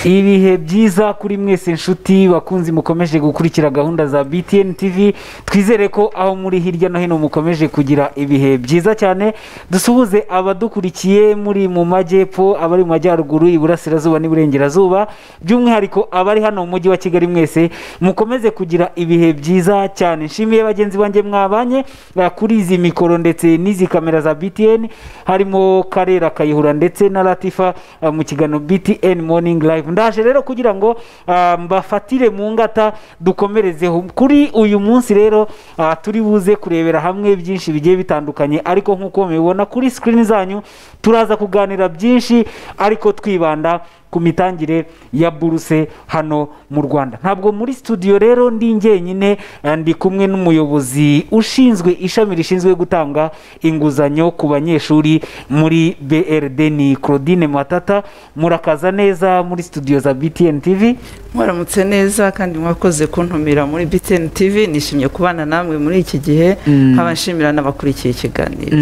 ibihe byiza kuri mwese nshuti bakunzi mukomeje gukurikira gahunda za btn tv twizere ko aho muri hirya no hino mukomeje kugira ibihe byiza cyane dusuhuze abadukurikiye muri mu majyepfo abari mu majyaruguru iburasirazuba n'iburengerazuba by'umwihariko abari hano mu mujyi wa kigali mwese mukomeze kugira ibihe byiza cyane nshimiye bagenzi banjye mwabanye ba- kuri izi mikoro ndetse n'izi kamera za btn harimo karera kayihura ndetse na latifa ah, mu kiganiro btn morning live ndaje rero kugira ngo ah, mbafatire mu ngata dukomerezeho kuri uyu munsi rero ah, turi buze kurebera hamwe byinshi bigiye bitandukanye ariko nk'uko mubibona kuri screen zanyu turaza kuganira byinshi ariko twibanda ku mitangire ya buruse hano mu rwanda ntabwo muri studio rero ndi njyenyine eh, ndi kumwe n'umuyobozi ushinzwe ishami rishinzwe gutanga inguzanyo ku banyeshuri muri brd ni claudine matata murakaza neza muri studio za btn tv mwaramutse neza kandi mwakoze kuntumira muri btn tv nishimye kubana namwe muri iki gihe nkaba nshimira n'abakurikiye ikiganiro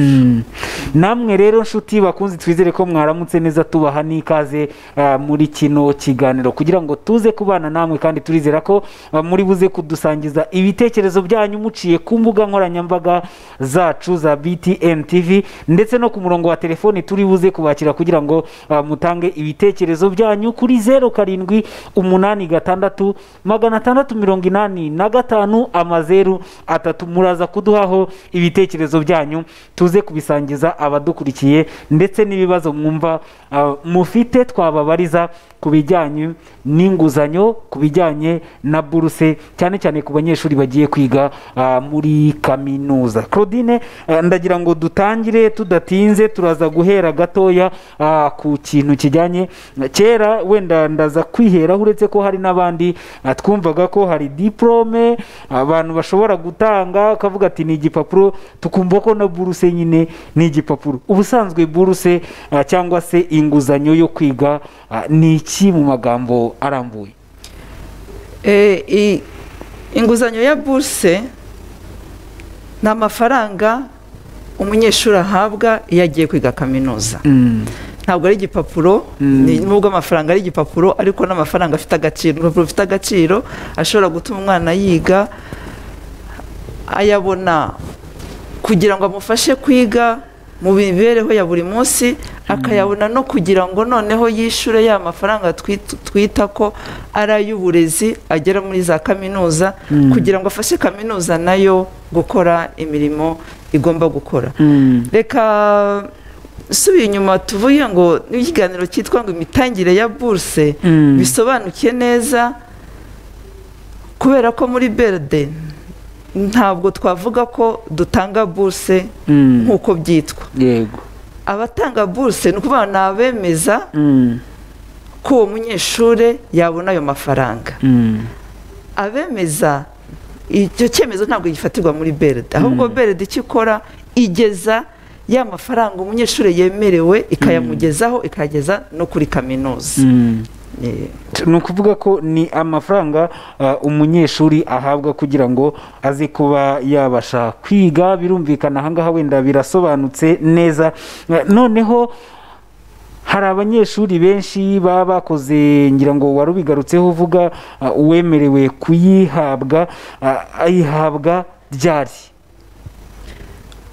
namwe rero nshuti bakunzi twizere ko mwaramutse neza tubaha n'ikaze ah, muri kino kiganiro kugira ngo tuze kubana namwe kandi turizera ko ah, muri buze kudusangiza ibitekerezo byanyu muciye ku mbuga nkoranyambaga zacu za btn tv ndetse no ku murongo wa telefoni turi buze kubakira kugira ngo ah, mutange ibitekerezo byanyu kuri zeru karindwi umunani gatandatu magana atandatu mirongo inani na gatanu amazeru atatu muraza kuduhaho ibitekerezo byanyu tuze kubisangiza abadukurikiye ndetse n'ibibazo mwumva ah, mufite twababariza ku bijyanye n'inguzanyo ku bijyanye na buruse cyane cyane ku banyeshuri bagiye kwiga ah, muri kaminuza claudine ah, ndagira ngo dutangire tudatinze turaza guhera gatoya ah, ku kintu kijyanye kera wenda ndaza kwiheraho uretse ko hari n'abandi ah, twumvaga ko hari diporome abantu bashobora gutanga ukavuga ati ni igipapuro tukumva ko na buruse nyine ni igipapuro ubusanzwe buruse ah, cyangwa se inguzanyo yo kwiga ah, ni iki mu magambo arambuye Eh, i- inguzanyo ya buruse ni amafaranga umunyeshuri ahabwa iyo agiye kwiga kaminuza ntabwo ari igipapuro ni- nubwo amafaranga ari igipapuro ariko n'amafaranga afite agaciro urupapuro rufite agaciro ashobora gutuma umwana yiga ayabona kugira ngo amufashe kwiga mu mibereho ya buri munsi akayabona no kugira ngo noneho yishyure ya mafaranga twit- twita ko ari ay'uburezi agera muri za kaminuza kugira ngo afashe kaminuza nayo gukora imirimo igomba gukora reka subiye inyuma tuvuye ngo n'ikiganiro cyitwa ngo imitangire ya buruse Mm. bisobanuke neza kubera ko muri beride ntabwo twavuga ko dutanga buruse nk'uko byitwa yego abatanga buruse ni ukuvuga ni abemeza ko uwo munyeshuri yabona ayo mafaranga abemeza icyo cyemezo ntabwo gifatirwa muri beride ahubwo beride icyo ikora igeza ya mafaranga umunyeshuri yemerewe ikayamugezaho ikayageza no kuri kaminuza Eh, ni ukuvuga ko ni amafaranga ah, umunyeshuri ahabwa kugira ngo aze kuba yabasha kwiga birumvikana ahangaha wenda birasobanutse neza Eh, noneho hari abanyeshuri benshi baba bakoze ngira ngo wari ubigarutseho uvuga ah, uwemerewe kuyihabwa ah, ayihabwa ryari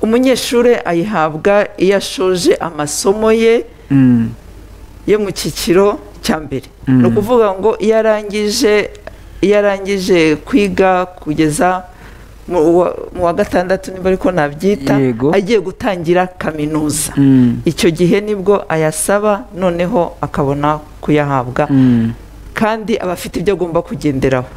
umunyeshuri ayihabwa iyo ashoje amasomo ye yo mu cyiciro cya mbere ni ukuvuga ngo iyo arangije iyo arangije kwiga kugeza mu wa- mu wa gatandatu niba ariko nabyita Yego. agiye gutangira kaminuza icyo gihe nibwo ayasaba noneho akabona kuyahabwa kandi aba afite ibyo agomba kugenderaho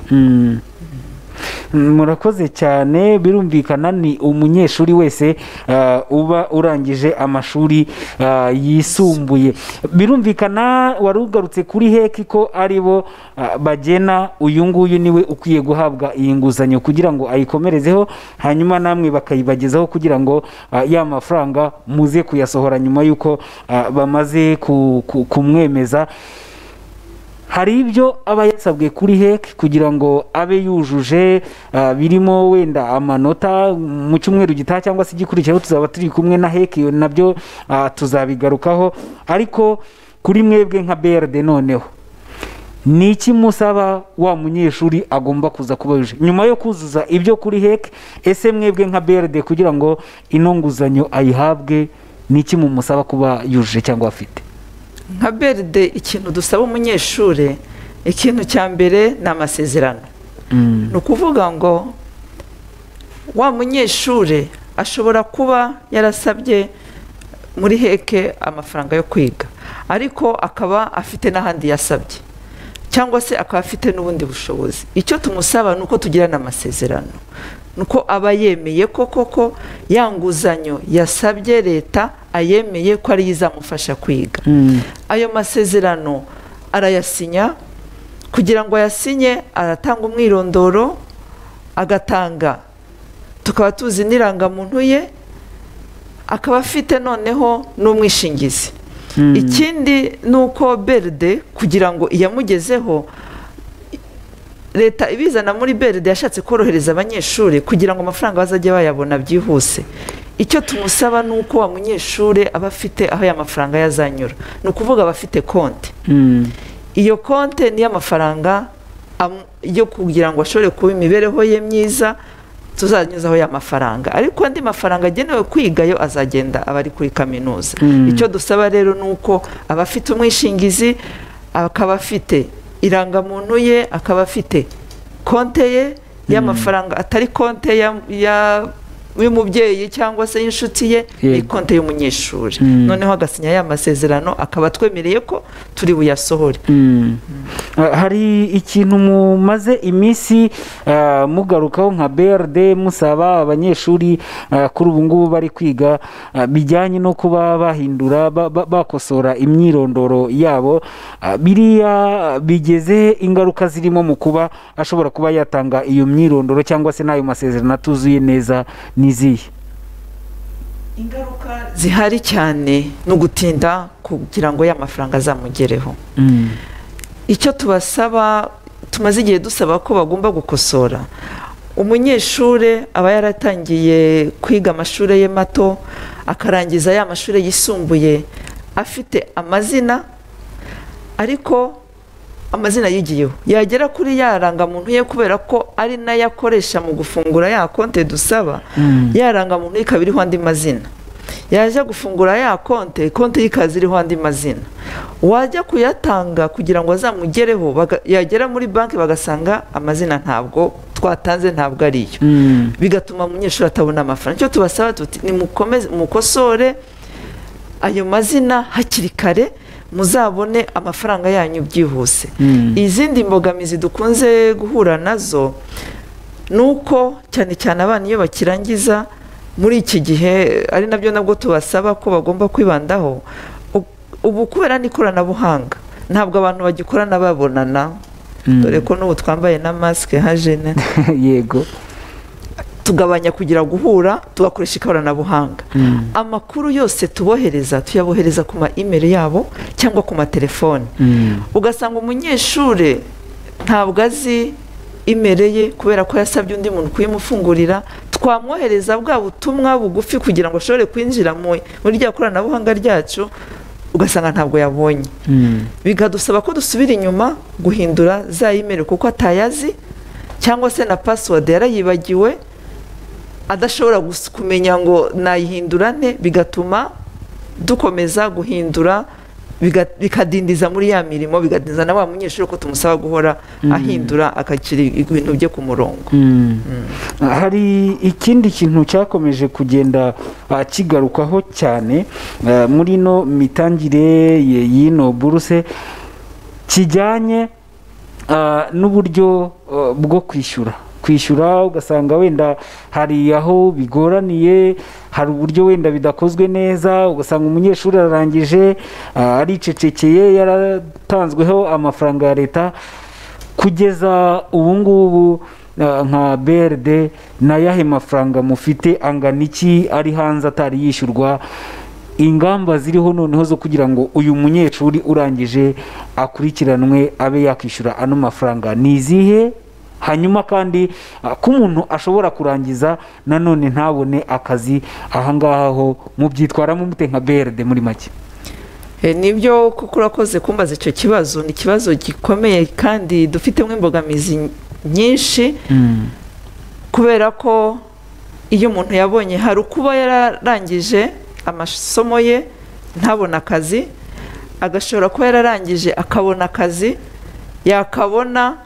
Mm. murakoze cyane birumvikana ni umunyeshuri wese ah, uba urangije amashuri ah, yisumbuye birumvikana wari ugarutse kuri heki ko ari bo ah, bagena uyu nguyu niwe ukwiye guhabwa iyi nguzanyo kugira ngo ayikomerezeho hanyuma namwe bakayibagezaho kugira ngo ah, ya mafaranga muze kuyasohora nyuma y'uko ah, bamaze ku- ku- kumwemeza hari ibyo aba yasabwe kuri heki kugira ngo abe yujuje ah, birimo wenda amanota mu cyumweru gitaha cyangwa se igikurikiyeho tuzaba turi kumwe na heki iyo nabyo ah, tuzabigarukaho ariko kuri mwebwe nka brd noneho ni iki musaba wa munyeshuri agomba kuza kuba yuje nyuma yo kuzuza ibyo kuri heke ese mwebwe nka beride kugira ngo ino nguzanyo ayihabwe ni iki mumusaba kuba yujuje cyangwa afite nka beride ikintu dusaba umunyeshuri ikintu cya mbere ni amasezerano ni ukuvuga ngo wa munyeshuri ashobora kuba yarasabye muri heke amafaranga yo kwiga ariko akaba afite n'ahandi yasabye cyangwa se akaba afite n'ubundi bushobozi icyo tumusaba ni uko tugirana amasezerano ni uko aba yemeye ko koko ya nguzanyo yasabye leta ayemeye ko ariyo izamufasha kwiga ayo masezerano arayasinya kugira ngo ayasinye aratanga umwirondoro agatanga tukaba tuzi n'irangamuntu ye akaba afite noneho n'umwishingizi ikindi ni uko beride kugira ngo iyamugezeho leta ibizana muri beride yashatse korohereza abanyeshuri kugira ngo amafaranga bazajya bayabona byihuse icyo tumusaba ni uko wa munyeshuri aba afite aho aya mafaranga yazanyura ni ukuvuga aba afite konti iyo konti niyo amafaranga yo kugira ngo ashobore kuba imibereho ye myiza tuzanyuzaho ya mafaranga ariko andi mafaranga agenewe kwiga yo azagenda aba ari kuri kaminuza icyo dusaba rero ni uko aba afite umwishingizi akaba afite irangamuntu ye akaba afite konte ye y'amafaranga atari konte y'umubyeyi cyangwa se y'inshuti ye ni konte y'umunyeshuri noneho agasinya ya masezerano akaba twemereye ko turi buyasohore hari ikintu mumaze iminsi mugarukaho nka beride musaba abanyeshuri kuri ubu ngubu bari kwiga bijyanye no kuba bahindura bakosora imyirondoro yabo biriya bigeze ingaruka zirimo mu kuba ashobora kuba yatanga iyo myirondoro cyangwa se n'ayo masezerano atuzuye neza n'izihe ingaruka zihari cyane ni ugutinda kugira ngo ya mafaranga azamugereho icyo tubasaba tumaze igihe dusaba ko bagomba gukosora umunyeshuri aba yaratangiye kwiga amashuri ye mato akarangiza ya mashuri yisumbuye afite amazina ariko amazina yigiyeho yagera kuri ya rangamuntu ye kubera ko ari nayo akoresha mu gufungura ya konte dusaba ya rangamuntu ye ikaba iriho andi mazina yajya gufungura ya konte konte y'ikazi iriho andi mazina wajya kuyatanga kugira ngo azamugereho yagera muri banki bagasanga amazina ntabwo twatanze ntabwo ariyo bigatuma umunyeshuri atabona amafaranga icyo tubasaba tuti ni mukosore ayo mazina hakiri kare muzabone amafaranga yanyu byihuse izindi mbogamizi dukunze guhura nazo ni uko cyane cyane abana iyo bakirangiza muri iki gihe ari nabyo nabwo tubasaba ko bagomba kwibandaho ubu kubera n'ikoranabuhanga ntabwo abantu bagikorana babonana dore ko n'ubu twambaye na masike nka jene yego tugabanya kugira guhura tugakoresha ikoranabuhanga amakuru yose tubohereza tuyabohereza ku ma imeri yabo cyangwa ku matelefone ugasanga umunyeshuri ntabwo azi imere ye kubera ko yasabye undi muntu kuyimufungurira twamwohereza bwa butumwa bugufi kugira ngo ashobore kwinjira muri rya koranabuhanga ryacu ugasanga ntabwo yabonye bikadusaba ko dusubira inyuma guhindura za imeri kuko atayazi cyangwa se na pasiwadi yarayibagiwe adashobora kumenya ngo nayihindura nte bigatuma dukomeza guhindura bikadindiza muri ya mirimo bikadindiza na wa munyeshuri ko tumusaba guhora ahindura akakira ibintu bye ku murongo hari ikindi kintu cyakomeje kugenda kigarukaho cyane muri ino mitangire y'ino buruse kijyanye n'uburyo bwo kwishyura kwishyura ugasanga wenda hari aho bigoraniye hari uburyo wenda bidakozwe neza ugasanga umunyeshuri ararangije aricecekeye yaratanzweho amafaranga ya leta kugeza ubu ngubu nka beride n'ayahe mafaranga mufite angana iki ari hanze atari yishyurwa ingamba ziriho noneho zo kugira ngo uyu munyeshuri urangije akurikiranwe abe yakwishyura ano mafaranga ni izihe hanyuma kandi ko umuntu ashobora kurangiza nanone ntabone akazi ahangaha ho mubyitwaramo mute nka beride muri make Eh, nibyo kuko urakoze kumbaza icyo kibazo ni ikibazo gikomeye kandi dufitemo imbogamizi nyinshi Mm. kubera ko iyo umuntu yabonye hari ukuba yararangije amasomo ye ntabona akazi agashobora kuba yararangije akabona akazi yakabona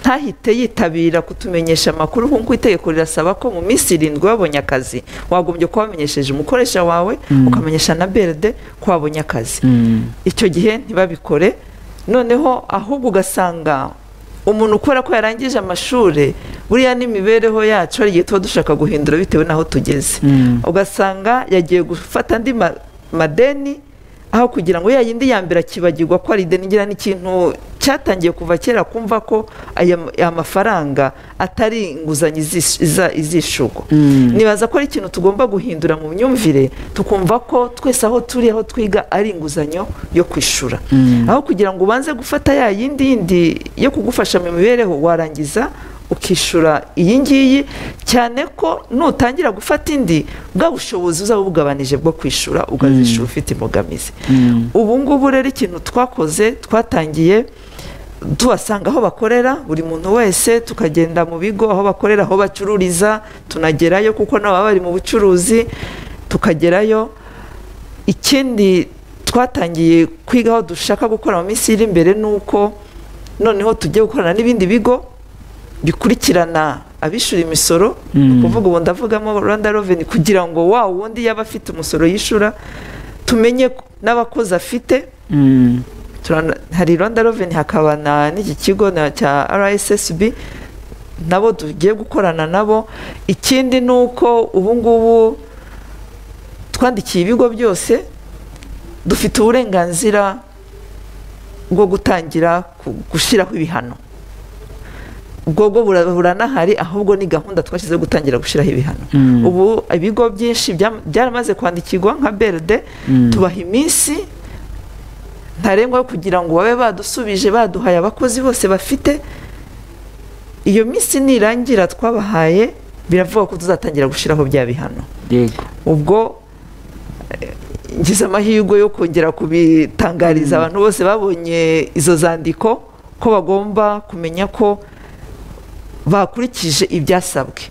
ntahite yitabira kutumenyesha amakuru nk'uko itegeko rirasaba ko mu minsi irindwi wabonye akazi wagombye kuba wamenyesheje umukoresha wawe ukamenyesha na BRD ko wabonye akazi Mm. icyo gihe ntibabikore noneho ahubwo ugasanga umuntu ukora ko yarangije amashuri buriya n'imibereho yacu hari igihe tuba dushaka guhindura bitewe n'aho tugeze Mm. ugasanga yagiye gufata andi ma- madeni aho kugira ngo ya yindi ya mbere akibagirwa ko ari ideni ngira ni ikintu cyatangiye kuva kera kumva ko aya aya mafaranga atari inguzanyo izis- iza- izishyurwa Mm. nibaza ko ari ikintu tugomba guhindura mu myumvire tukumva ko twese aho turi aho twiga ari inguzanyo yo kwishyura Mm. aho kugira ngo ubanze gufata ya yindi yindi yo kugufasha mu mibereho warangiza ukishyura iyi ngiyi cyane ko nutangira gufata indi bwa bushobozi uzaba ubugabanije bwo kwishyura ukazishyura ufite imbogamizi Mm. ubu ngubu rero ikintu twakoze twatangiye tubasanga aho bakorera buri muntu wese tukagenda mu bigo aho bakorera aho bacururiza tunagerayo kuko nabo baba bari mu bucuruzi tukagerayo ikindi twatangiye kwiga aho dushaka gukora mu minsi iri imbere ni uko noneho tugiye gukorana n'ibindi bigo bikurikirana abishyura imisoro Mm. ni ukuvuga ubu ndavugamo rwanda reveni kugira ngo wa wundi yaba afite umusoro yishyura tumenye ko- n'abakozi afite Mm. turana- hari rwanda reveni hakaba na n'iki kigo na- cya rssb nabo tugiye gukorana nabo ikindi ni uko ubu ngubu twandikiye ibigo byose dufite uburenganzira bwo gutangira ku- gushyiraho ibihano ubwo bwo bura- buranahari ahubwo ni gahunda twashyizeho gutangira gushyiraho ibihano Mm. ubu ibigo byinshi byam- byaramaze kwandikirwa nka beride Mm. tubaha iminsi ntarengwa yo kugira ngo babe badusubije baduhaye abakozi bose bafite iyo minsi nirangira twabahaye biravuga ko tuzatangira gushyiraho bya bihano Yego. ubwo eh, ngize amahirwe yo kongera kubitangariza abantu bose babonye izo zandiko ko bagomba kumenya ko bakurikije ibyasabwe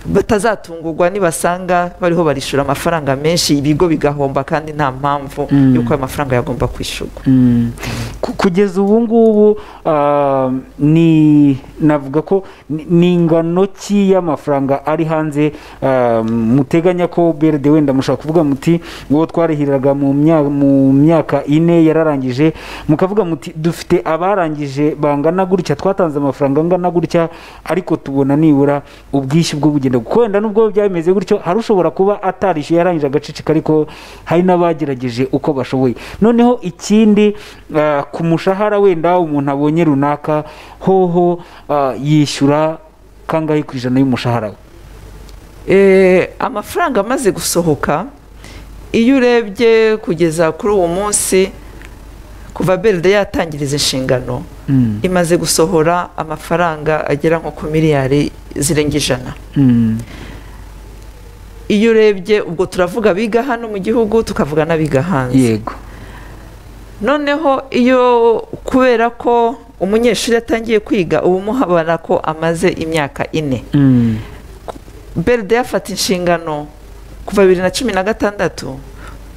batazatungurwa nibasanga bariho barishura amafaranga menshi ibigo bigahomba kandi nta mpamvu Mm. y'uko ayo mafaranga yagomba kwishyurwa Mm. Ku- kugeza ubu ngubu ah, ni navuga ko ni- ni ingano ki y'amafaranga ari hanze ah, muteganya ko beride wenda mushaka kuvuga muti uwo twarihiraga mu mya- mu myaka ine yararangije mukavuga muti dufite abarangije bangana gutya twatanze amafaranga angana gutya ariko tubona nibura ubwishyu bwo bugenda kuko wenda nubwo byaba bimeze gutyo hari ushobora kuba atarishyuye yarangije agaceceka ariko hari n'abagerageje uko bashoboye noneho ikindi ah, ku mushahara wenda umuntu abonye runaka hoho ah, yishyura kangahe ku ijana y'umushahara we Eh, amafaranga amaze gusohoka iyo urebye kugeza kuri uwo munsi kuva beride yatangiriza inshingano Mm, imaze gusohora amafaranga agera nko ku miliyari zirenga ijana mm, iyo urebye ubwo turavuga abiga hano mu gihugu tukavuga n'abiga hanze yego noneho iyo kubera ko umunyeshuri yatangiye kwiga ubu muhabara ko amaze imyaka ine Mm, beride yafata inshingano kuva bibiri na cumi na gatandatu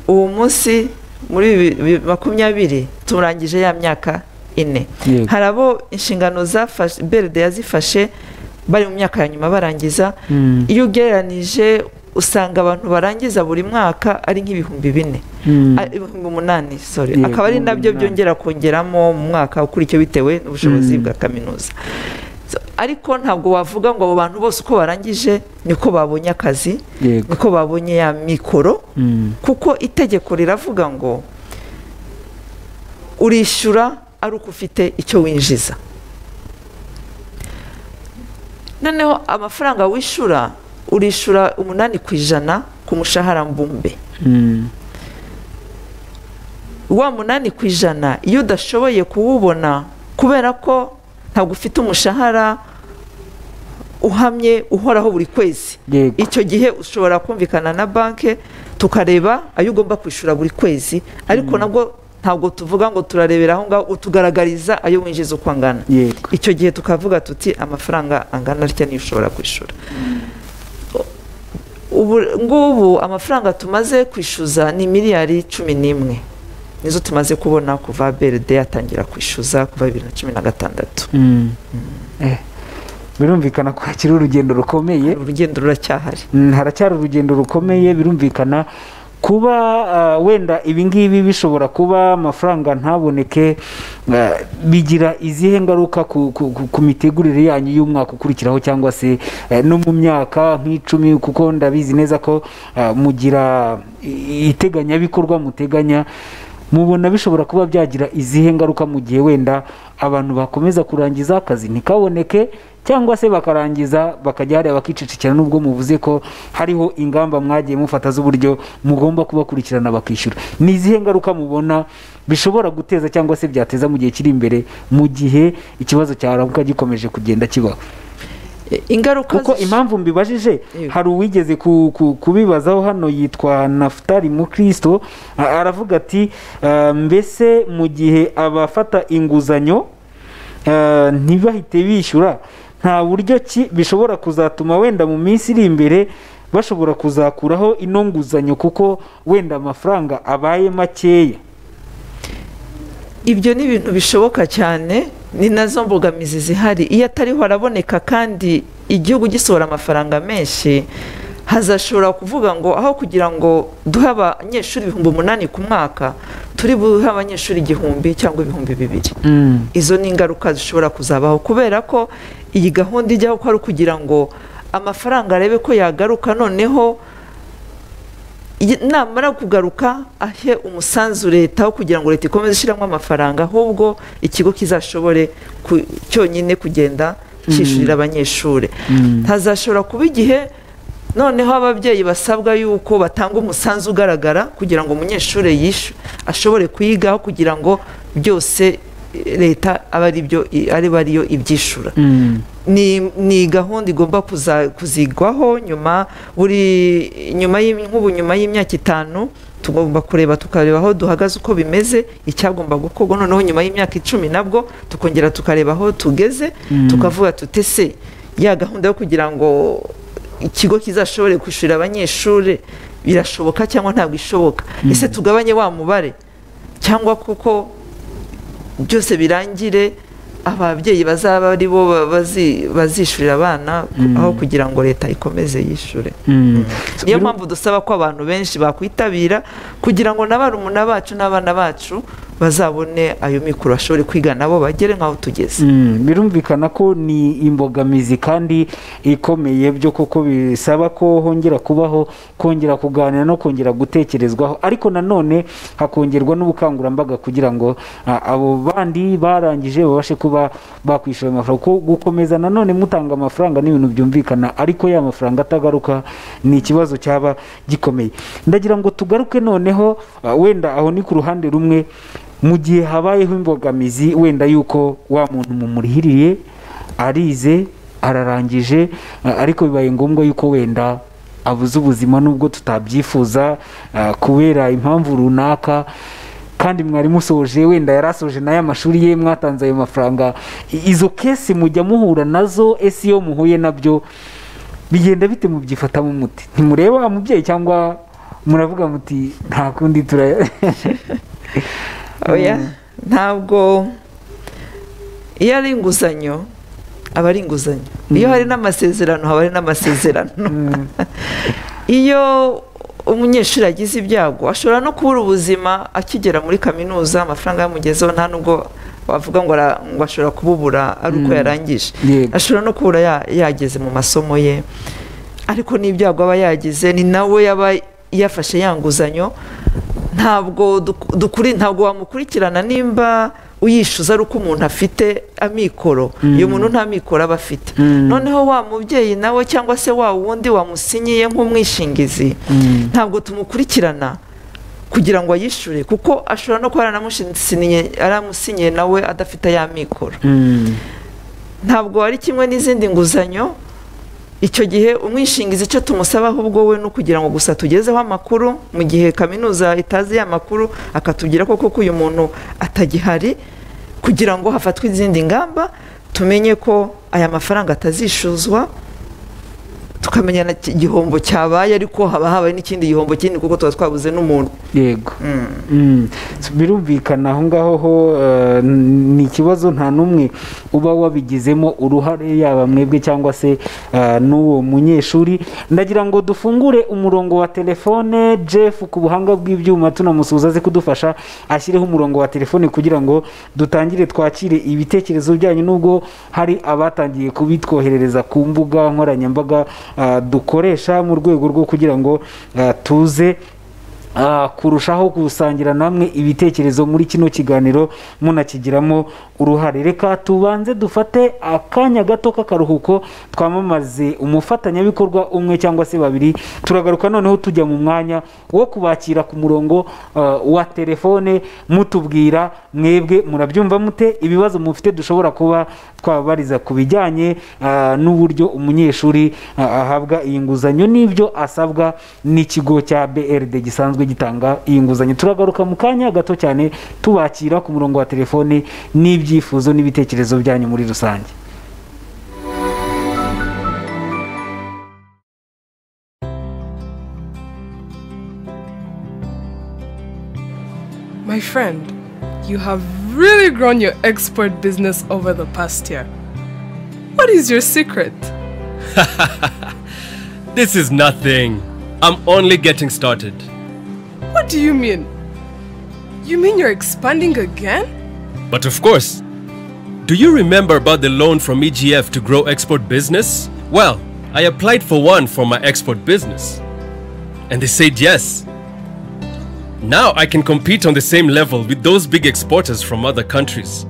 ubu munsi muri bibiri- bi- makumyabiri turangije ya myaka ine Yego. hari abo inshingano zafashe beride yazifashe bari mu myaka ya nyuma barangiza mm, iyo ugereranije usanga abantu barangiza buri mwaka ari nk'ibihumbi bine mm, Ah, ibihumbi umunani sorry Yego, akaba ari ibihumbi nabyo umunani. byongera kongeramo mu mwaka ukurikiye bitewe n'ubushobozi Mm. bwa kaminuza So, ariko ntabwo wavuga ngo abo bantu bose uko barangije niko babonye akazi yego niko babonye ya mikoro mm, kuko itegeko riravuga ngo urishyura ari uko ufite icyo winjiza noneho amafaranga wishyura urishyura umunani ku ijana ku mushahara mbumbe mm, wa munani ku ijana iyo udashoboye kuwubona kubera ko ntabwo ufite umushahara uhamye uhoraho buri kwezi Yego. icyo gihe ushobora kumvikana na banki tukareba ayo ugomba kwishyura buri kwezi ariko nabwo ntabwo tuvuga ngo turarebera aho ngaho utugaragariza ayo winjiza uko angana yego icyo gihe tukavuga tuti amafaranga angana atya niyo ushobora kwishyura ubu ngubu amafaranga tumaze kwishyuza ni miliyari cumi n'imwe nizo tumaze kubona kuva beride yatangira kwishyuza kuva bibiri na cumi na gatandatu Mm. Eh. birumvikana ko hakiri urugendo rukomeye urugendo ruracyahari Mm, haracyari urugendo rukomeye birumvikana kuba ah, wenda ibingibi bishobora kuba amafaranga ntaboneke ah, bigira izihe ngaruka ku, ku, ku, ku mitegurire yanyu y'umwaka ukurikiraho cyangwa se eh, no mu myaka nk'icumi kuko ndabizi neza ko ah, mugira i- iteganyabikorwa muteganya mubona bishobora kuba byagira izihe ngaruka mu gihe wenda abantu bakomeza kurangiza akazi ntikaboneke cyangwa se bakarangiza bakajya hariya bakicicikira nubwo muvuze ko hariho ingamba mwagiye mufata z'uburyo mugomba kubakurikirana bakishyura ni izihe ngaruka mubona bishobora guteza cyangwa se byateza mu gihe kiri imbere mu gihe ikibazo cya rabuka gikomeje kugenda kibaho E, ingaruka kuko zish- impamvu mbibajije Yego. hari uwigeze ku- ku- kubibazaho hano yitwa nafutari mukristo a- aravuga ati "Ah, mbese mu gihe abafata inguzanyo ah, ntibahite bishyura nta buryo ki bishobora kuzatuma wenda mu minsi iri imbere bashobora kuzakuraho ino nguzanyo kuko wenda amafaranga abaye makeya ibyo ni ibintu bishoboka cyane ni nazo mbogamizi zihari iyo atariho araboneka kandi igihugu gisohora amafaranga menshi hazashobora kuvuga ngo aho kugira ngo duhe abanyeshuri ibihumbi umunani ku mwaka turi buhe abanyeshuri igihumbi cyangwa ibihumbi bibiri izo ni ingaruka zishobora kuzabaho kubera ko iyi gahunda ijyaho ko ari ukugira ngo amafaranga arebe ko yagaruka noneho iyi- namara kugaruka ahe umusanzu leta wo kugira ngo leta ikomeze ishyiramo amafaranga ahubwo ikigo kizashobore ku- cyonyine kugenda cyishyurira abanyeshuri ntazashobora kuba igihe noneho ababyeyi basabwa yuko batanga umusanzu ugaragara kugira ngo umunyeshuri yishu ashobore kwigaho kugira ngo byose eh, leta abe ari byo ariba ariyo ibyishura ni, ni gahunda igomba kuza- kuzigwaho nyuma buri nyuma y'im- nk'ubu nyuma y'imyaka itanu tugomba kureba tukareba aho duhagaze uko bimeze icyagomba gukorwa noneho nyuma y'imyaka icumi nabwo tukongera tukareba aho tugeze tukavuga tuti se ya gahunda yo kugira ngo ikigo kizashobore kwishyurira abanyeshuri birashoboka cyangwa ntabwo ishoboka ese tugabanye wa mubare cyangwa kuko byose birangire ababyeyi bazaba ari bo ba- bazi- bazishyurira abana ku- aho kugira ngo leta ikomeze yishyure niyo mpamvu dusaba ko abantu benshi bakwitabira kugira ngo na barumuna bacu n'abana bacu bazabone ayo mikoro bashobore kwiga nabo bagere nk'aho tugeze Mm, birumvikana ko ni imbogamizi kandi ikomeye byo kuko bisaba ko hongera kubaho kongera kuganira no kongera gutekerezwaho ariko nanone hakongerwa n'ubukangurambaga kugira ngo ah, abo bandi barangije babashe kuba bakwishyura ayo mafaranga kuko gukomeza nanone mutanga amafaranga n'ibintu byumvikana ariko ya mafaranga atagaruka ni ikibazo cyaba gikomeye ndagira ngo tugaruke noneho ah, wenda aho ni ku ruhande rumwe mu gihe habayeho imbogamizi wenda y'uko wa muntu mumurihiriye arize ararangije a- ariko bibaye ngombwa y'uko wenda abuze ubuzima nubwo tutabyifuza a, kubera impamvu runaka kandi mwari musoje wenda yari asoje nayo amashuri ye mwatanze ayo mafaranga I- izo kesi mujya muhura nazo ese iyo muhuye nabyo bigenda bite mubyifatamo umuti ntimureba wa mubyeyi cyangwa muravuga muti nta kundi tura oya ntabwo iyo ari inguzanyo aba ari inguzanyo iyo hari n'amasezerano haba hari n'amasezerano Mm. iyo umunyeshuri agize ibyago ashobora no kubura ubuzima akigera muri kaminuza amafaranga yamugezeho nta nubwo wavuga ngo ara- ngo ashobora kububura ari uko yarangije Yego. ashobora no kubura ya- yageze mu masomo ye ariko n'ibyago aba yagize ni nawe yaba yafashe ya nguzanyo ntabwo duk- dukuri ntabwo wamukurikirana nimba uyishyuza ari uko umuntu afite amikoro uyu muntu nta mikoro aba afite Mm. noneho wa mubyeyi nawe cyangwa se wa wundi wamusinyiye nk'umwishingizi ntabwo tumukurikirana kugira ngo ayishyure kuko ashobora no kuba yaranamusinyiye- yaramusinyiye nawe adafite ya mikoro Mm. ntabwo ari kimwe n'izindi nguzanyo icyo gihe umwishingizi icyo tumusabaho ubwo we ni ukugira ngo gusa tugezeho amakuru mu gihe kaminuza itazi ya makuru akatubwira ko koko uyu muntu atagihari kugira ngo hafatwe izindi ngamba tumenye ko aya mafaranga atazishuzwa tukamenya na ki- igihombo cyabaye ariko haba habaye n'ikindi gihombo kinini kuko tuba twabuze n'umuntu yego Mm. Mm. birumvikana aho ngaho ho eh, ni ikibazo nta n'umwe uba wabigizemo uruhare yaba mwebwe cyangwa se eh, n'uwo munyeshuri ndagira ngo dufungure umurongo wa telefone jeff ku buhanga bw'ibyuma tunamusuhuza aze kudufasha ashyireho umurongo wa telefone kugira ngo dutangire twakire ibitekerezo byanyu nubwo hari abatangiye kubitwoherereza ku mbuga nkoranyambaga eh, dukoresha mu rwego rwo kugira ngo eh, tuze Ah, kurushaho gusangira namwe ibitekerezo muri kino kiganiro munakigiramo uruhare reka tubanze dufate akanya gato k'akaruhuko twamamaze umufatanyabikorwa umwe cyangwa se babiri turagaruka noneho tujya mu mwanya wo kubakira ku murongo ah, wa telefone mutubwira mwebwe murabyumva mute ibibazo mufite dushobora kuba twababariza ku bijyanye ah, n'uburyo umunyeshuri ah, ahabwa iyi nguzanyo n'ibyo asabwa n'ikigo cya BRD gisanzwe gitanga iyi nguzanyo turagaruka mu kanya gato cyane tubakira ku murongo wa telefone n'ibyifuzo n'ibitekerezo byanyu muri rusange My friend, you have really grown your export business over the past year. What is your secret? This is nothing. I'm only getting started. What do you mean? You mean you're expanding again? But of course, do you remember about the loan from EGF to grow export business? Well, I applied for one for my export business. And they said yes. Now I can compete on the same level with those big exporters from other countries.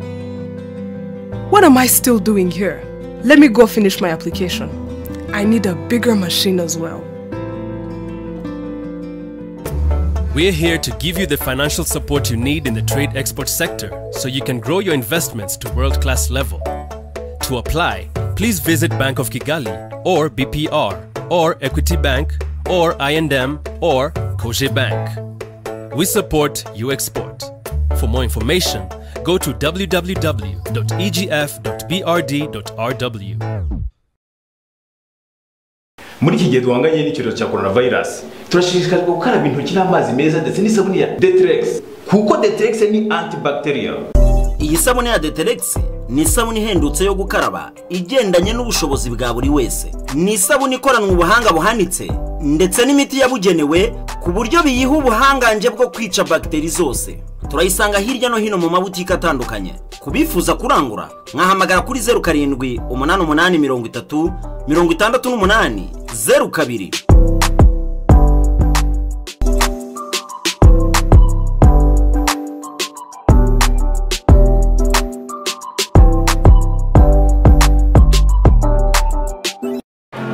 What am I still doing here? Let me go finish my application. I need a bigger machine as well. We're here to give you the financial support you need in the trade export sector so you can grow your investments to world class level. To apply, please visit Bank of Kigali or BPR or Equity Bank or INM or Koje Bank. We support you export. For more information, go to www.egf.brd.rw. muri iki gihe duhanganye n'icyorezo cya korona vayirasi turashishikarizwa gukaraba intoki n'amazi meza ndetse n'isabune ya deteregisi kuko deteregisi ni antibacterial iyi sabune ya deteregisi ni isabune ihendutse yo gukaraba igendanye n'ubushobozi bwa buri wese ni isabune ikoranwe ubuhanga buhanitse ndetse n'imiti yabugenewe ku buryo biyiha ubuhangange bwo kwica bagiteri zose turayisanga hirya no hino mu mabutike atandukanye ku bifuza kurangura mwahamagara kuri zeru karindwi umunani umunani mirongo itatu mirongo itandatu n'umunani zeru kabiri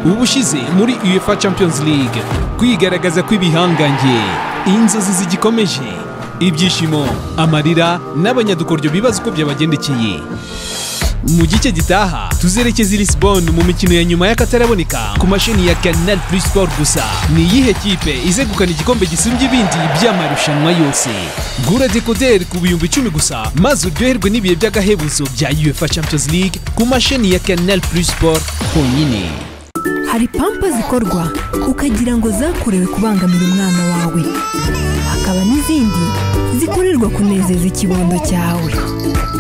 ubushize muri uefa champions league kwigaragaza kw'ibihangange inzozi zigikomeje ibyishimo amarira n'abanyadukoryo bibaza uko byabagendekeye mu gice gitaha tuzerekeza i lisbon mu mikino ya nyuma y'akataraboneka ku mashini ya canal plus sport gusa ni iyihe kipe izegukana igikombe gisumbye ibindi by'amarushanwa yose gura dekoderi ku bihumbi icumi gusa maze uryoherwe n'ibihe by'agahebuzo bya uefa champions league ku mashini ya canal plus sport honyine hari pampa zikorwa ukagira ngo zakorewe kubangamira umwana wawe hakaba n'izindi zikorerwa kunezeza ikibondo cyawe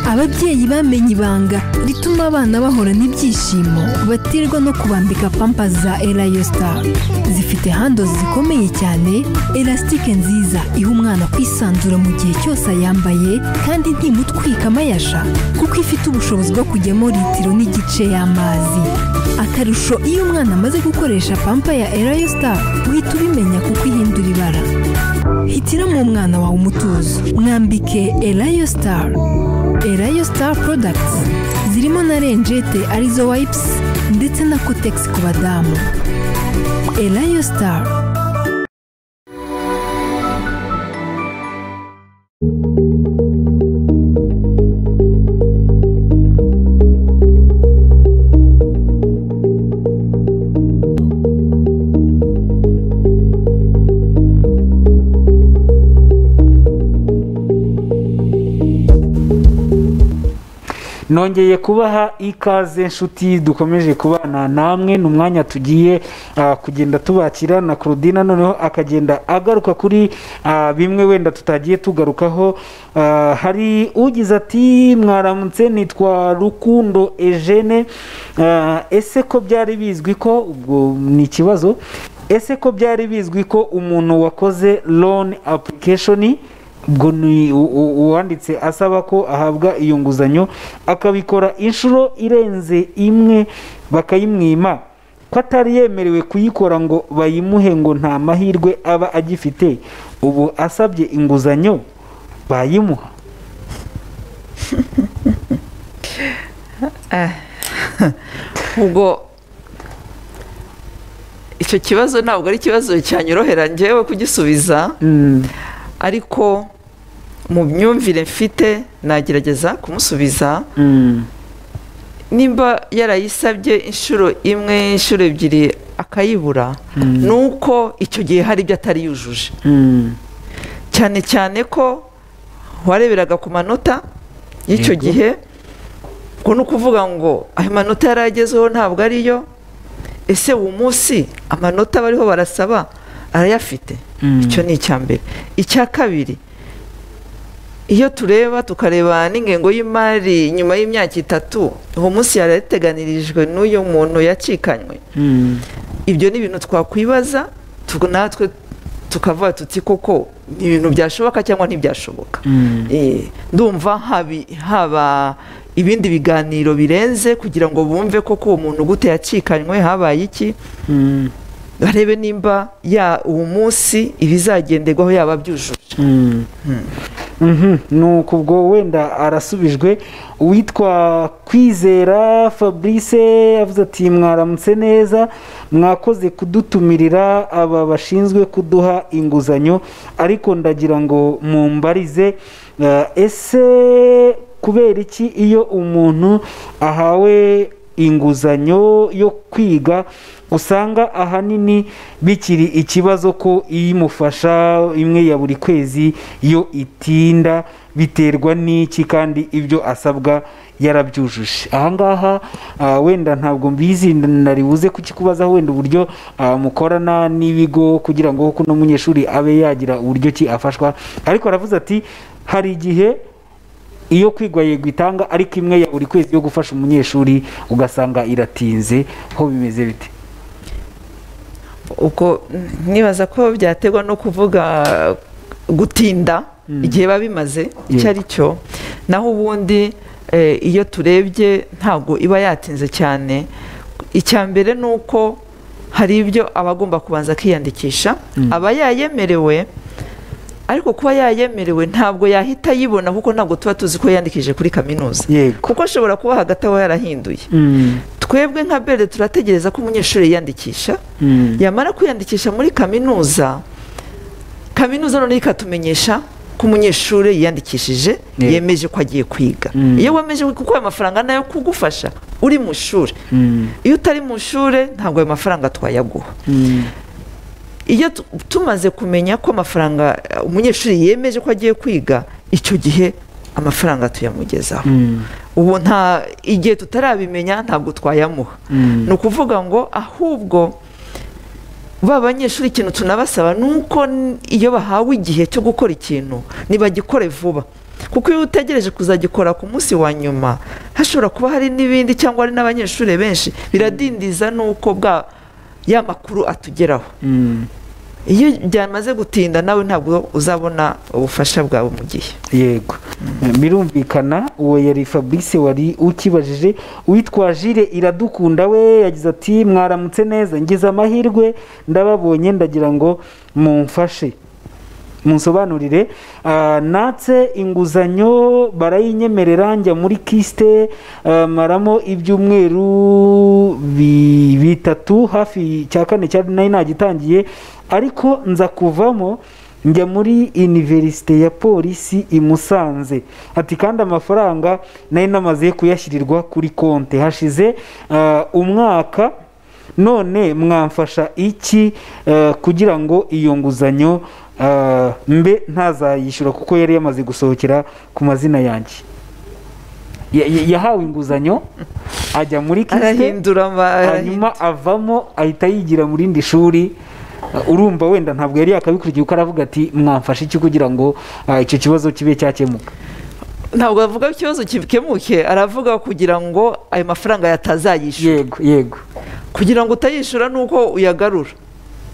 ababyeyi bamenye ibanga rituma abana bahora n'ibyishimo batirwa no kubambika pampa za erayo star zifite handozi zikomeye cyane elasitike nziza iha umwana kwisanzura mu gihe cyose ayambaye kandi ntimutwike amayasha kuko ifite ubushobozi bwo kujyamo litiro n'igice y'amazi akarusho iyo umwana amaze gukoresha pampa ya erayo star uhita ubimenya kuko ihindura ibara hitiramo umwana wawe umutuzo mwambike erayo star erayo star porodagiti zirimo na renjete arizo wayipusi ndetse na kotegisi ku badamu erayo star nongeye kubaha ikaze nshuti dukomeje kubana namwe ni umwanya tugiye ah, kugenda tubakira na claudine noneho akagenda agaruka kuri ah, bimwe wenda tutagiye tugarukaho Ah, hari ugize ati mwaramutse nitwa rukundo ejene Ah, ese ko byari bizwi ko ubwo ni ikibazo ese ko byari bizwi ko umuntu wakoze loan application ubwo ni u- u- uwanditse asaba ko ahabwa iyo nguzanyo akabikora inshuro irenze imwe bakayimwima ko atari yemerewe kuyikora ngo bayimuhe ngo nta mahirwe aba agifite ubu asabye inguzanyo bayimuha ubwo icyo kibazo ntabwo ari ikibazo cyanyorohera njyewe kugisubiza Mm, ariko mu myumvire mfite nagerageza kumusubiza mm, nimba yarayisabye inshuro imwe inshuro ebyiri akayibura ni uko icyo gihe hari ibyo atari yujuje mm, cyane cyane ko wareberaga ku manota y'icyo gihe ubwo ni ukuvuga ngo ayo manota yari agezeho ntabwo ariyo ese uwo munsi amanota bariho barasaba arayafite icyo ni icya mbere icya kabiri iyo tureba tukareba n'ingengo y'imari nyuma y'imyaka itatu uwo munsi yari yateganirijwe n'uyu muntu yacikanywe mm, ibyo ni ibintu twakwibaza tu- natwe tukavuga tuti koko ni ibintu byashoboka cyangwa ntibyashoboka Eh, ndumva habi- haba ibindi biganiro birenze kugira ngo bumve koko uwo muntu gute yacikanywe habaye iki mm, barebe nimba ya uwo munsi ibizagenderwaho yaba byujuje mm. Mhm, nuko ubwo wenda arasubijwe uwitwa kwizera fabrice avuze ati mwaramutse neza mwakoze kudutumirira aba bashinzwe kuduha inguzanyo ariko ndagira ngo mumbarize eh, ese kubera iki iyo umuntu ahawe inguzanyo yo kwiga usanga ahanini bikiri ikibazo ko iyimufasha imwe ya buri kwezi yo itinda biterwa n'iki kandi ibyo asabwa yarabyujuje ahangaha ah, wenda ntabwo mbizi nari buze kukikubazaho wenda uburyo ah, mukorana n'ibigo kugira ngo kuno munyeshuri abe yagira uburyo ki afashwa ariko aravuze ati hari igihe iyo kwigwa yego itanga ariko imwe ya buri kwezi yo gufasha umunyeshuri ugasanga iratinze ho bimeze bite ubwo n- nibaza ko byaterwa no kuvuga gutinda igihe biba bimaze icyo ari cyo naho ubundi eh, iyo turebye ntabwo iba yatinze cyane icya mbere ni uko hari ibyo aba agomba kubanza akiyandikisha aba yayemerewe ariko kuba yayemerewe ntabwo yahita ayibona kuko ntabwo tuba tuzi ko yiyandikije kuri kaminuza yego kuko ashobora kuba hagati aho yarahinduye Mm, twebwe nka bere turategereza ko umunyeshuri yiyandikisha mm, yamara kwiyandikisha muri kaminuza kaminuza noneho ikatumenyesha ko umunyeshuri yiyandikishije Yego. yemeje ko agiye kwiga Mm. iyo wemeje kuko ayo mafaranga nayo kugufasha uri mu ishuri mm, iyo utari mu ishuri ntabwo ayo mafaranga twayaguha mm, iyo tu- tumaze kumenya ko amafaranga eh, umunyeshuri yemeje ko agiye kwiga icyo gihe amafaranga tuyamugezaho mm, ubu nta igihe tutarabimenya ntabwo twayamuha mm, ni ukuvuga ngo ahubwo ba banyeshuri ikintu tunabasaba ni uko n- iyo bahawe igihe cyo gukora ikintu ntibagikore vuba kuko iyo utegereje kuzagikora ku munsi wa nyuma hashobora kuba hari n'ibindi cyangwa hari n'abanyeshuri benshi biradindiza n'uko bwa ya makuru atugeraho mm. iyo byamaze gutinda nawe ntabwo uzabona ubufasha bwawe mu gihe yego birumvikana uwo yari fabrice wari ukibajije uwitwa jire iradukunda we yagize ati mwaramutse neza ngize amahirwe ndababonye ndagira ngo mumfashe munsobanurire Ah, natse inguzanyo barayinyemerera njya muri kisite ah, maramo ibyumweru bi- bitatu hafi cya kane cya nari nagitangiye ariko nza kuvamo njya muri iniverisite ya polisi i musanze ati kandi amafaranga nari namaze kuyashyirirwa kuri konti hashize ah, umwaka none mwamfasha iki eh, kugira ngo iyo nguzanyo eh, mbe ntazayishyura kuko yari yamaze gusohokera ku mazina yanjye ya- ya- yahawe inguzanyo ajya muri kisite arahindura ama- hanyuma avamo ahita yigira mu rindi shuri Uh, urumva wenda ntabwo yari yakabikurikiye kuko aravuga ati mwamfashe iki kugira ngo uh, icyo kibazo kibe cyakemuka ntabwo avuga ikibazo gikemuke aravuga kugira ngo ayo mafaranga yatazayishyura yego yego kugira ngo utayishyura ni uko uyagarura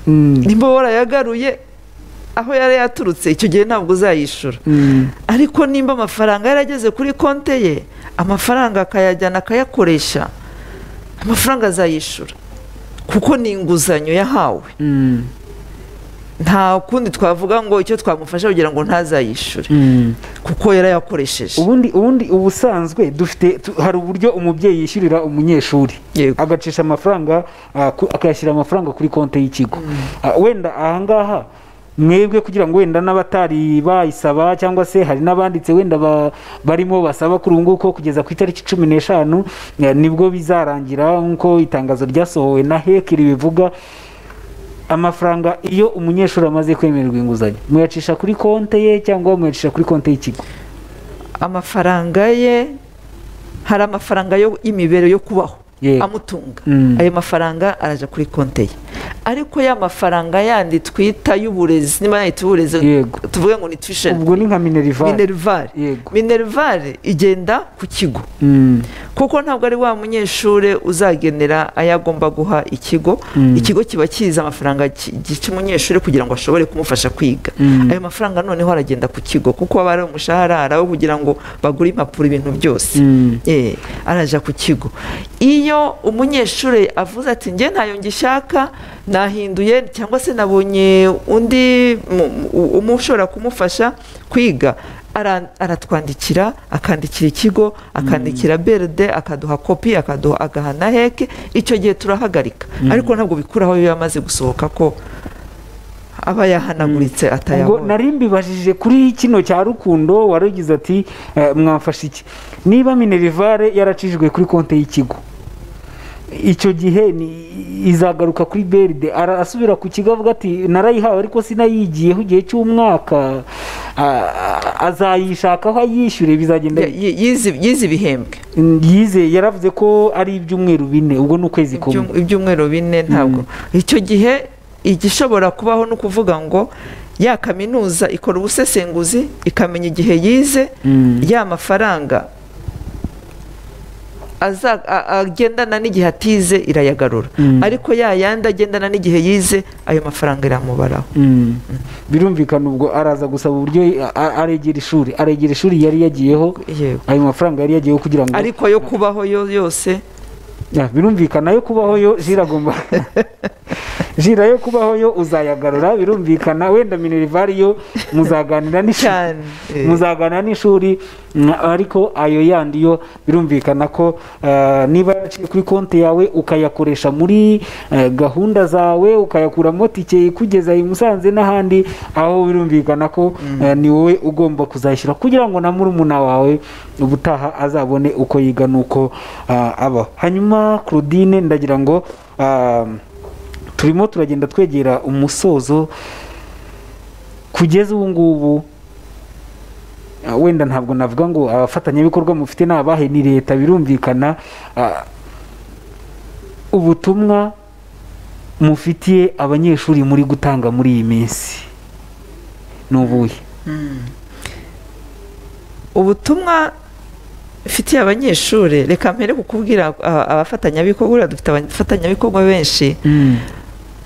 Mm, nimba warayagaruye aho yari yaturutse icyo gihe ntabwo uzayishyura mm, ariko nimba amafaranga yarageze kuri konte ye amafaranga akayajyana akayakoresha amafaranga azayishyura kuko ni inguzanyo yahawe mm, nta kundi twavuga ngo icyo twamufasha kugira ngo ntazayishyure mm. kuko yarayakoresheje ubundi ubundi ubusanzwe dufite tu- hari uburyo umubyeyi yishyurira umunyeshuri Yego. agacisha amafaranga ah, ku- akayashyira amafaranga kuri konti y'ikigo Ah, wenda ahangaha mwebwe kugira ngo wenda n'abatari bayisaba cyangwa se hari n'abanditse wenda ba- barimo basaba kuri ubu ngubu ko kugeza ku itariki cumi n'eshanu eh, nibwo bizarangira nk'uko itangazo ryasohowe na hekiri bivuga amafaranga iyo umunyeshuri amaze kwemererwa inguzanyo muyacisha kuri konti ye cyangwa muyacisha kuri konti y'ikigo amafaranga ye hari amafaranga yo- y'imibere yo kubaho Yego. amutunga Mm. ayo mafaranga araja kuri konte ye ariko ya mafaranga yandi twita y'uburezi niba yayita uburezi Yego. tuvuge ngo ni tuition ubwo ni nka minerivare minervare Yego. minervare igenda ku kigo Mm, kuko ntabwo ari wa munyeshuri uzagenera ayo agomba guha ikigo ikigo kiba kizi amafaranga ki- ki- cy'umunyeshuri kugira ngo ashobore kumufasha kwiga ayo mafaranga noneho aragenda ku kigo kuko aba ari umushahara ari aho kugira ngo bagure impapuro ibintu byose Mm. Eh, araja ku kigo iyo umunyeshuri avuze ati njye ntayo ngishaka nahinduye cyangwa se nabonye undi mu- mu- umu- ushobora kumufasha kwiga ara- aratwandikira akandikira ikigo akandikira beride akaduha kopi akaduha agaha na heke icyo gihe turahagarika ariko ntabwo bikuraho iyo yamaze gusohoka ko aba yahanaguritse ubwo atayabonye nari mbibajije kuri kino cya rukundo warugize ati eh, mwamfashe iki niba minerivare yaracishijwe kuri konti y'ikigo icyo gihe ni- izagaruka kuri beride ara- asubira ku kigo avuga ati narayihawe ariko sinayigiyeho igihe cy'umwaka Ah, ah, azayishakaho ayishyure bizagenda Ya- yi- yize- yize ibihembwe Mm, yizeye yaravuze ko ari ibyumweru bine ubwo ni ukwezi kumwe Ibyum- ibyumweru bine ntabwo icyo gihe igishobora kubaho ni ukuvuga ngo ya kaminuza ikora ubusesenguzi ikamenya igihe yize ya mafaranga aza- a- agendana n'igihe atize irayagarura ariko ya yandi agendana n'igihe yize ayo mafaranga iramubaraho Mm. birumvikana ubwo araza gusaba uburyo a- a- aregera ishuri aregera ishuri yari yagiyeho Yego. ayo mafaranga yari yagiyeho kugira ngo ariko yo kubaho yo- yose Ah, birumvikana yo kubaho yo jira agomba jira yo kubaho yo uzayagarura birumvikana wenda minerivare yo muzaganira n'ishuri Cyane, eh. muzaganira n'ishuri mm, ariko ayo yandi yo birumvikana ko eh, niba yaraciye kuri konti yawe ukayakoresha muri eh, gahunda zawe ukayakuramo tike ikugeza i Musanze n'ahandi aho birumvikana ko eh, ni wowe ugomba kuzayishyura kugira ngo na murumuna wawe ubutaha azabone uko yiga n'uko ah, abaho hanyuma Claudine ndagira ngo ah, turimo turagenda twegera umusozo kugeza ubu ngubu ah, wenda ntabwo navuga ngo abafatanyabikorwa mufite ni abahe ni leta birumvikana ah, ubutumwa mufitiye abanyeshuri muri gutanga muri iyi minsi ni ubuhe ubutumwa mfitiye abanyeshuri reka mpere kukubwira ah, abafatanyabikorwa buriya dufite abafatanyabikorwa benshi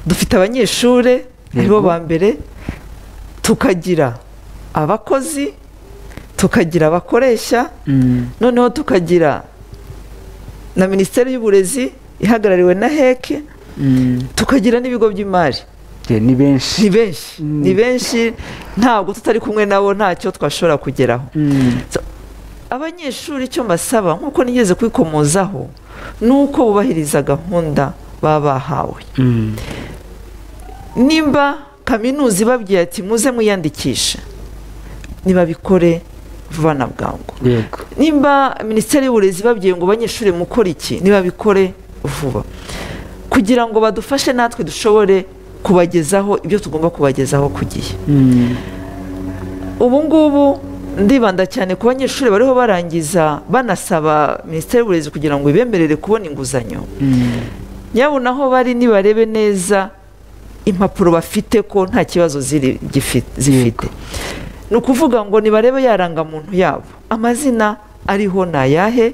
dufite abanyeshuri aribo Yego. ba mbere tukagira abakozi tukagira abakoresha noneho tukagira na minisiteri y'uburezi ihagarariwe na heke tukagira n'ibigo by'imari Je, ni benshi ni benshi ni benshi ntabwo tutari kumwe nabo ntacyo twashobora kugeraho So, abanyeshuri icyo mbasaba nk'uko nigeze kwikomozaho ni uko bubahiriza gahunda baba bahawe nimba kaminuza ibabwiye ati muze mwiyandikishe ntibabikore vuba na bwangu yego nimba minisiteri y'uburezi babwiye ngo abanyeshuri mukore iki ntibabikore vuba kugira ngo badufashe natwe dushobore kubagezaho ibyo tugomba kubagezaho ku gihe ubu ngubu ndibanda cyane ku banyeshuri bariho barangiza banasaba minisiteri y'uburezi kugira ngo ibemerere kubona inguzanyo nyabuna aho bari nibarebe neza impapuro bafite ko nta kibazo ziri- gifi- zifite ni ukuvuga ngo nibarebe yarangamuntu yabo amazina ariho ni ayahe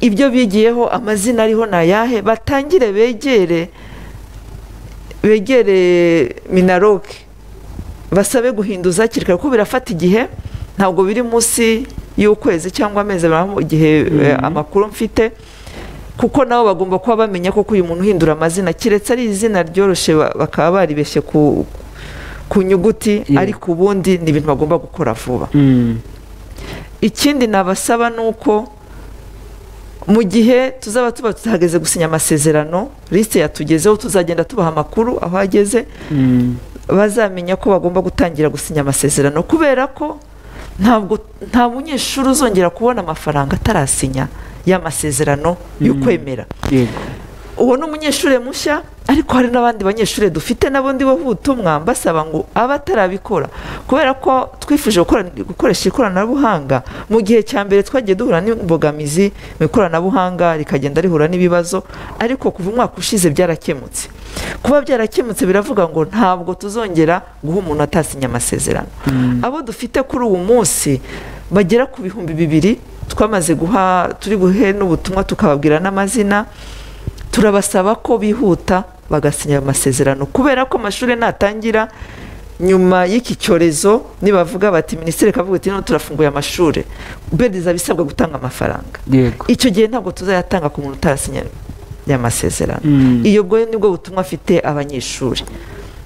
ibyo bigiyeho amazina ariho ni ayahe batangire begere begere minaroke basabe guhinduza hakiri kare kuko birafata igihe ntabwo biri munsi y'ukwezi cyangwa amezi abiri aho igihe eh, amakuru mfite kuko nabo bagomba kuba bamenya koko uyu muntu uhindura amazina keretse ari izina ryoroshye ba- bakaba baribeshye ku ku nyuguti Yeah. ariko ubundi ni ibintu bagomba gukora vuba ikindi nabasaba ni uko mu gihe tuzaba tuba tutahageze gusinya amasezerano lisite yatugezeho tuzagenda tubaha amakuru aho ageze bazamenya ko bagomba gutangira gusinya amasezerano kubera ko ntabwo nta munyeshuri uzongera kubona amafaranga atarasinya y'amasezerano y'ukwemera yego uwo ni umunyeshuri mushya ariko hari n'abandi banyeshuri dufite nabo ndibo b'ubutumwa mbasaba ngo abe atarabikora kubera ko twifuje gukora- gukoresha ikoranabuhanga mu gihe cya mbere twagiye duhura n'imbogamizi mu ikoranabuhanga rikagenda rihura n'ibibazo ariko kuva umwaka ushize byarakemutse kuba byarakemutse biravuga ngo ntabwo tuzongera guha umuntu atasinya amasezerano abo dufite kuri uwo munsi bagera ku bihumbi bibiri twamaze guha turi buhe n'ubutumwa tukababwira n'amazina turabasaba ko bihuta bagasinya ayo masezerano kubera ko amashuri natangira nyuma y'iki cyorezo nibavuga bati minisitiri kavuga ati none turafunguye amashuri bendeza bisabwa gutanga amafaranga yego icyo gihe ntabwo tuzayatanga ku muntu utarasinya aya masezerano Mm. iyo bwo nibwo butumwa afite abanyeshuri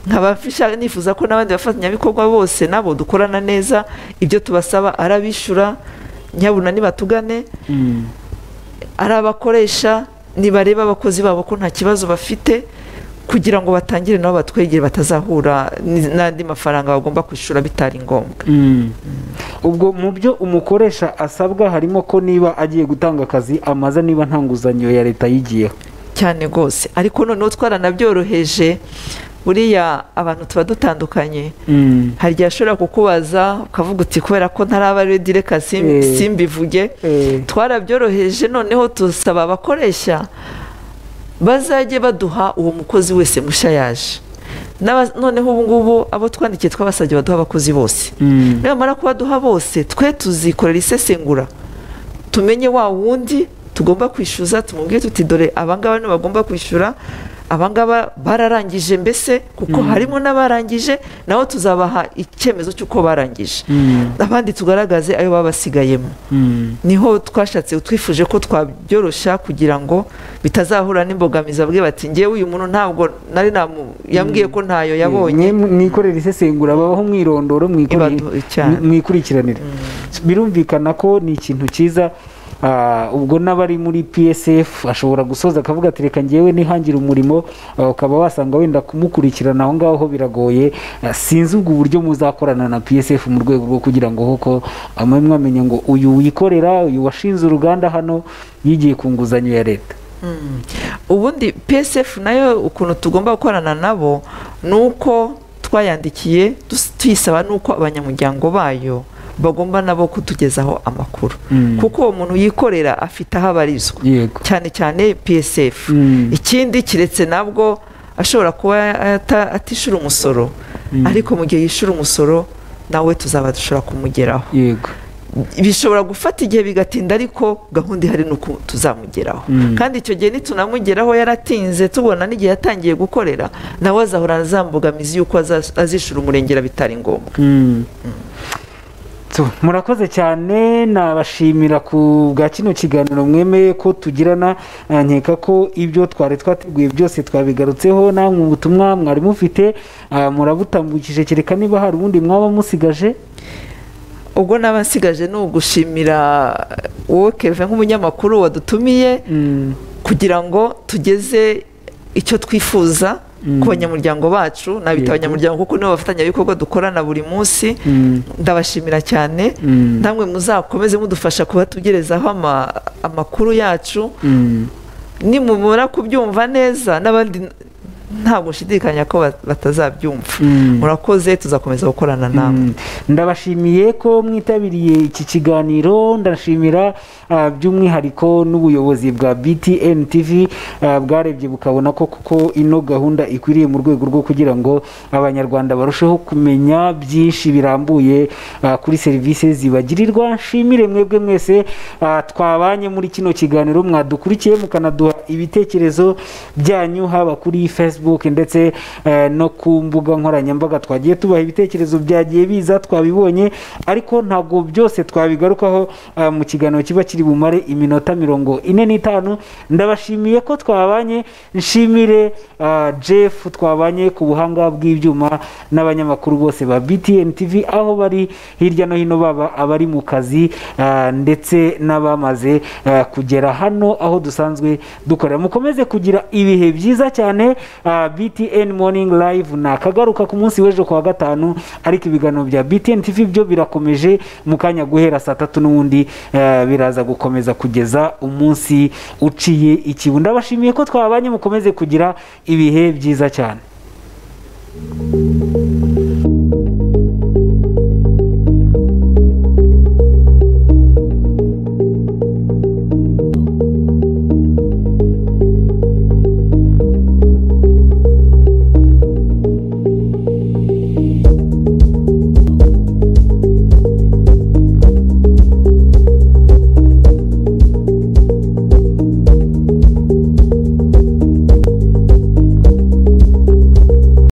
nkaba nshaka- nifuza ko n'abandi bafatanyabikorwa bose nabo dukorana neza ibyo tubasaba arabishyura nyabuna nibatugane ari abakoresha nibareba abakozi babo ko nta kibazo bafite kugira ngo batangire nabo batwegere batazahura n- n'andi mafaranga bagomba kwishyura bitari ngombwa ubwo mu byo umukoresha asabwa harimo ko niba agiye gutanga akazi amaze niba nta nguzanyo ya leta yigiyeho cyane rwose ariko noneho twaranabyoroheje buriya abantu tuba dutandukanye hari igihe ashobora kukubaza ukavuga uti kubera ko ntaraba redi reka sim- Eh. simbivuge Eh. twarabyoroheje noneho dusaba abakoresha bazajye baduha uwo mukozi wese mushya yaje N'aba- noneho ubu ngubu abo twandikiye twabasabye baduha abakozi bose nibamara kubaduha bose twe tuzikorera isesengura tumenye wa wundi tugomba kwishyuza tumubwire tuti dore abangaba nibo bagomba kwishyura abangaba bararangije mbese kuko harimo n'abarangije nabo tuzabaha icyemezo cy'uko barangije abandi tugaragaze ayo baba basigayemo niho twashatse twifuje ko twabyoroshya kugira ngo bitazahura n'imbogamizi abwiye bati ngewe uyu muntu ntabwo nari namu yambwiye ko ntayo yabonye Mwe mwikorera isesengura babaho mwirondoro mwikore- Ibadu- cyane. mwi- mwikurikiranire birumvikana ko ni ikintu cyiza ah, ubwo n'abari muri psf ashobora gusoza akavuga ati reka ngewe nihangira umurimo ah, ukaba wasanga wenda kumukurikirana aho ngaho biragoye Ah, sinzi ubwo uburyo muzakorana na psf mu rwego rwo kugira ngo koko amwe mwamenya ngo uyu wikorera uyu washinze uruganda hano yigiye ku nguzanyo ya leta ubundi psf nayo ukuntu tugomba gukorana nabo ni uko twayandikiye dus- tuyisaba n'uko abanyamuryango bayo bagomba nabo kutugezaho amakuru kuko uwo muntu yikorera afite aho abarizwa yego cyane cyane psf Mm. ikindi kiretse nabwo ashobora kuba ata- atishyura umusoro ariko mu gihe yishyura umusoro nawe tuzaba dushobora kumugeraho yego bishobora gufata igihe bigatinda ariko gahunda ihari ni uko tuzamugeraho kandi icyo gihe nitunamugeraho yaratinze tubona n'igihe yatangiye gukorera nawe azahora za mbogamizi y'uko aza- azishyura umurengera bitari ngombwa So, murakoze cyane nabashimira ku bwa kino kiganiro mwemeye ko tugirana eh, nkeka ko ibyo twari twateguye byose twabigarutseho namwe ubutumwa mwari mufite ah, murabutambukije kereka niba hari ubundi mwaba musigaje ubwo naba nsigaje ni ugushimira wowe keve nk'umunyamakuru wadutumiye kugira ngo tugeze icyo twifuza ku banyamuryango bacu Yego. nabita abanyamuryango kuko nibo bafatanyabikorwa dukorana buri munsi ndabashimira cyane namwe muzakomeze mudufasha kubatugerezaho ama- amakuru yacu nimumara kubyumva neza n'abandi ntabwo ushidikanya ko bat- batazabyumva Mm. murakoze tuzakomeza gukorana namwe Mm. ndabashimiye ko mwitabiriye iki kiganiro ndashimira ah, by'umwihariko n'ubuyobozi bwa btn tv ah, bwarebye bukabona ko kuko ino gahunda ikwiriye mu rwego rwo kugira ngo abanyarwanda barusheho kumenya byinshi birambuye ah, kuri serivisi zibagirirwa nshimire mwebwe mwese ah, twabanye muri kino kiganiro mwadukurikiye mukanaduha ibitekerezo byanyu haba kuri facebook ndetse eh, no ku mbuga nkoranyambaga twagiye tubaha ibitekerezo byagiye biza twabibonye ariko ntabwo byose twabigarukaho ah, mu kiganiro kiba kiri bumare iminota mirongo ine n'itanu ndabashimiye ko twabanye nshimire ah, jeff twabanye ku buhanga bw'ibyuma n'abanyamakuru bose ba btn tv aho bari hirya no hino baba abari mu kazi ah, ndetse n'abamaze ah, kugera hano aho dusanzwe dukorera mukomeze kugira ibihe byiza cyane ah, btn morning live nakagaruka ku munsi w'ejo ku wa gatanu ariko ibiganiro bya btn tv byo birakomeje mu kanya guhera saa tatu n'ubundi eh, biraza gukomeza kugeza umunsi uciye ikibu ndabashimiye ko twabanye mukomeze kugira ibihe byiza cyane